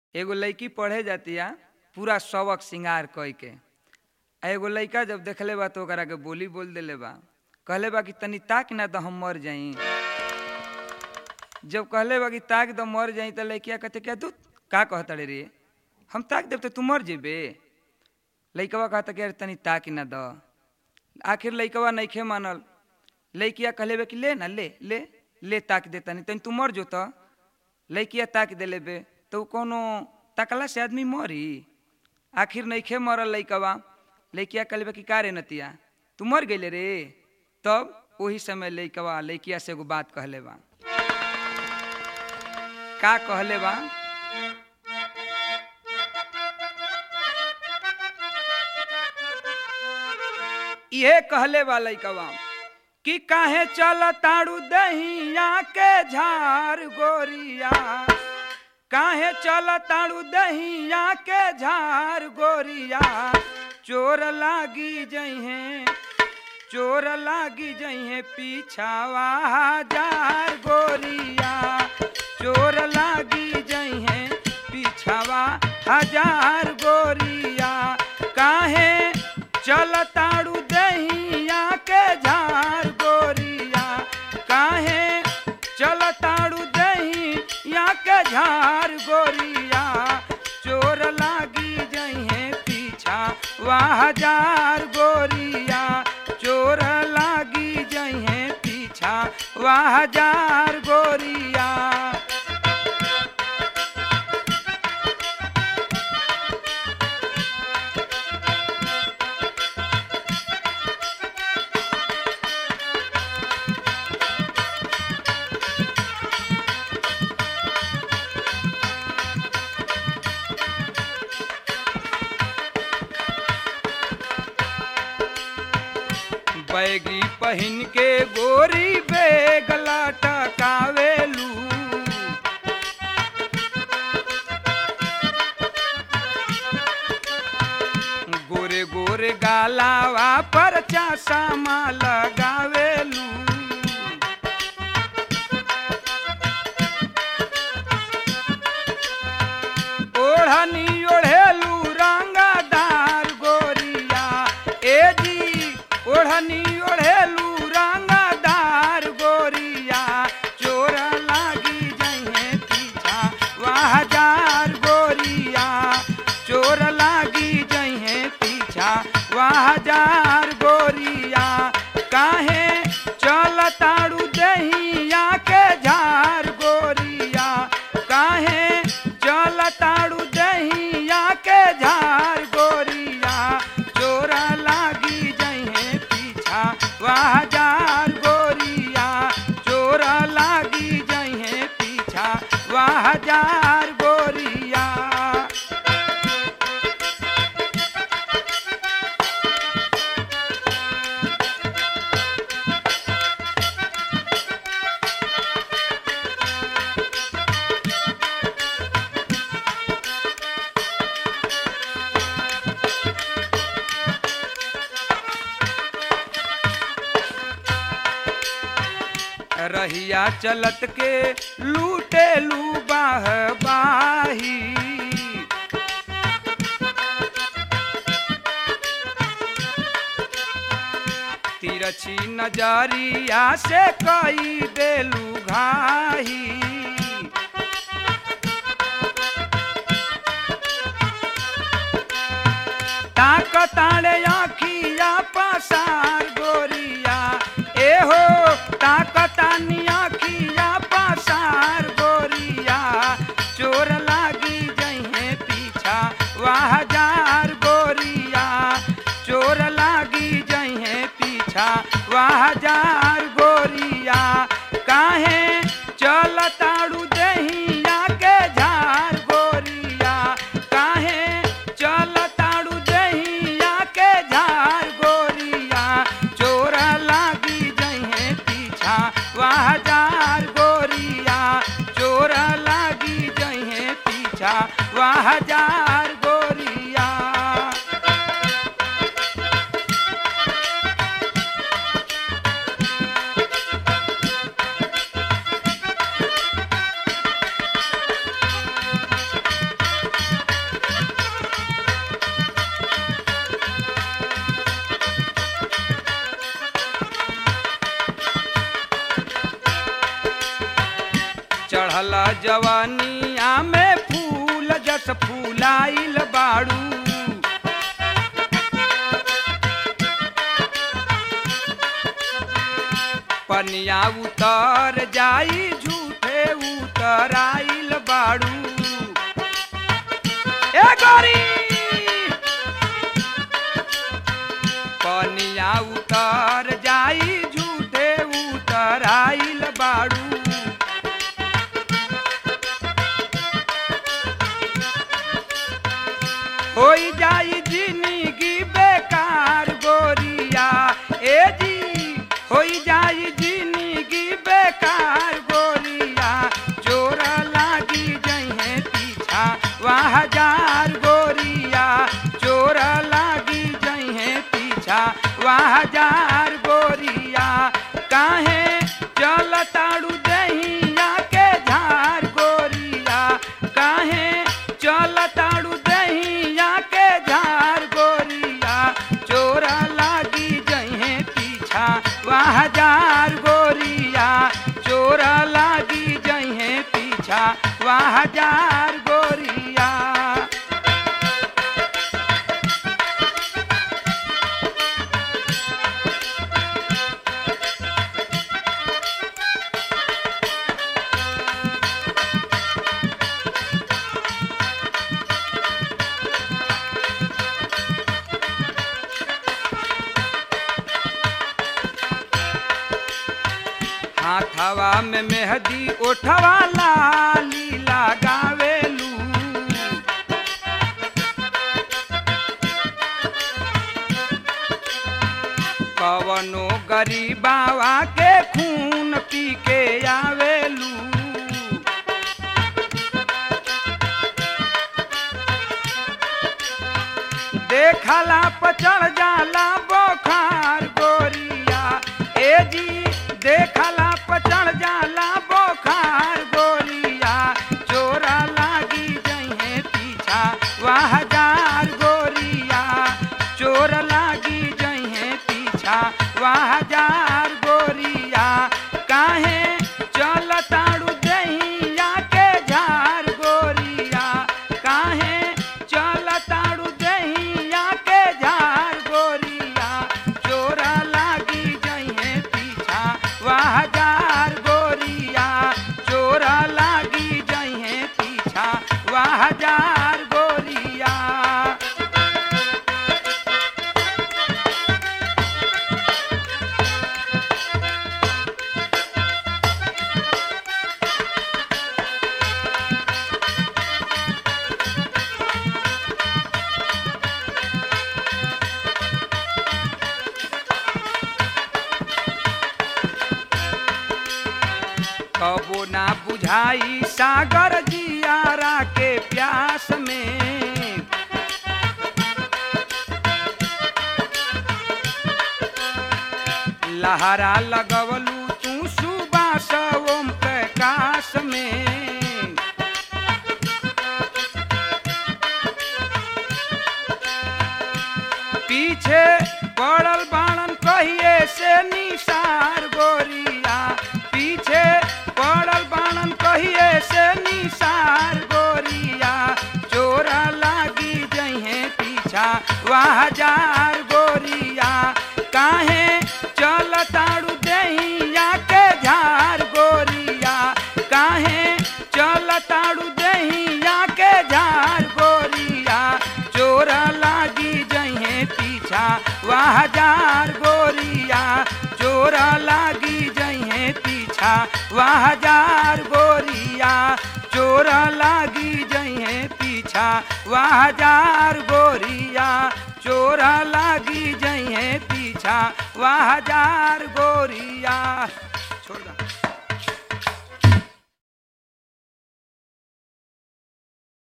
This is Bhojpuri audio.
एगो लड़की पढ़े जातिया पूरा सबक श्रृंगार कई के आ एगो लड़का जब देखले बा तो ओकरा के बोली बोल देले बा कहले बा कि तनी ताक ना तो हम मर जाई जब कहले बा कि ताक तो मर जाई तो लड़किया कहते क्या तू का कहतड़े रे हम ताक देव तो तू मर जेबे लड़कवा कहता कि अरे तनी ताक ना द आखिर लड़कवा नइखे मानल लड़किया कहले बे कि ले ना ले ले ले ताक दे तनी तनी तू मर जो तो लड़किया ताक देले बे तो उ कोनो तकला से आदमी मरी आखिर नइखे मरल लइकवा लइकिया कहले बे कि का रे नतिया तू मर गइले रे तब ओही समय लइकवा लइकिया से एगो बात कहले बा का कहले बा इहे कहले बा लइकवा कि काहे चल ताड़ू दहिया के झार गोरिया काहे चल ताड़ू दहिया के झार गोरिया चोर लागी जइहे चोर लागी जइहे पीछावा हजार गोरिया चोर लागी जइहे पीछावा हजार गोरिया काहे चल ताड़ू दहिया के झार गोरिया काहे चल ताड़ू दहिया के झार गोरिया चोर लागी जइहे पीछा वाह हजार गोरिया चोर लागी जइहे पीछा वाह हजार गोरिया बैगी पहिन के गोरी बेगला टकावेलू गोरे गोरे गालावा पर चासा लगावेलू ओढ़नी ओढ़ेलू रंगदार गोरिया ए जी ओढ़नी ओढ़ेलू रंगदार गोरिया चोर लागी जइहे पीछा वाह हजार गोरिया चोर लागी जइहे पीछा वाह हजार गोरिया काहे चल ताड़ू दहिया के झार गोरिया काहे चल ताड़ू दहिया के झार गोरिया चोर लागी जइहे पीछा वाह हजार गोरिया चोर लागी जइहे पीछा वाह हजार गोरिया रहिया चलत के लूटे लू बाह बाही तिरछी नजरिया से कई देलू घाही ताकताड़े आखिया पसार गोरिया एहो ताकतानी आखिया पसार गोरिया चोर लागी जइहे पीछा वाह हजार गोरिया चोर लागी जइहे पीछा वाह हजार गोरिया काहे चल ताड़ू दहिया के झार गोरिया काहे चल ताड़ू दहिया के झार गोरिया चोर लागी जइहे पीछा वाह हजार गोरिया चोर लागी जइहे पीछा वाह हजार गोरिया जवानिया में फूल जस फूलाइल बाड़ू पनिया उतर जाई झूठे उतर आइल बाड़ू ए गोरी पनिया उतर जाई झूठे उतर आइल बाड़ू होई जाई जिंदगी बेकार गोरिया ए जी होई जाई जिंदगी बेकार गोरिया चोर लागी जहे पीछा वहाँ हजार गोरिया चोर लागी जहे पीछा वहाँ हजार गोरिया काहे चल ताड़ू दहिया के झार गोरिया काहे चल ताड़ू दहिया के झार गोरिया चोरा लागी जहे पीछा वहाँ हजार गोरिया चोरा लागी जहे पीछा वहाँ हजार गोरिया हाथवा में मेहदी ओठवा लाली लगावेलू कवनो गरीबावा के खून पी के आवेलू देखला पचड़ जाला बोखार गोरिया ए जी देखला पचड़ जाला बोखार गोरिया चोरा लागी जहे पीछा वहाँ हजार गोरिया चोर लागी जहे पीछा वहाँ हजार गोरिया काहे चल ताड़ू दहिया के झार गोरिया काहे चल ताड़ू दहिया के झार गोरिया चोरा लागी जहे पीछा वहाँ हजार गोरिया चोरा लागी जहे पीछा वहाँ हजार गोरिया कबो ना बुझाई सागर जियारा के प्यास में लहरा लगवलू तू सुबास ओम प्रकाश में पीछे पड़ल बाणन कहिए से निसार गोरिया पीछे पड़ल बाणन कहिए से निसार गोरिया चोरा लागी जहे पीछा वहाँ हजार गोरिया काहे चल ताड़ू दहिया के झार गोरिया काहे चल ताड़ू दहिया के झार गोरिया चोरा लागी जहे पीछा वहाँ हजार गोरिया चोरा लागी जहे पीछा वहाँ हजार गोरिया चोरा लागी जहे पीछा वहाँ हजार गोरिया चोरा लागी जहे पीछा वहाँ हजार गोरिया छोड़ दा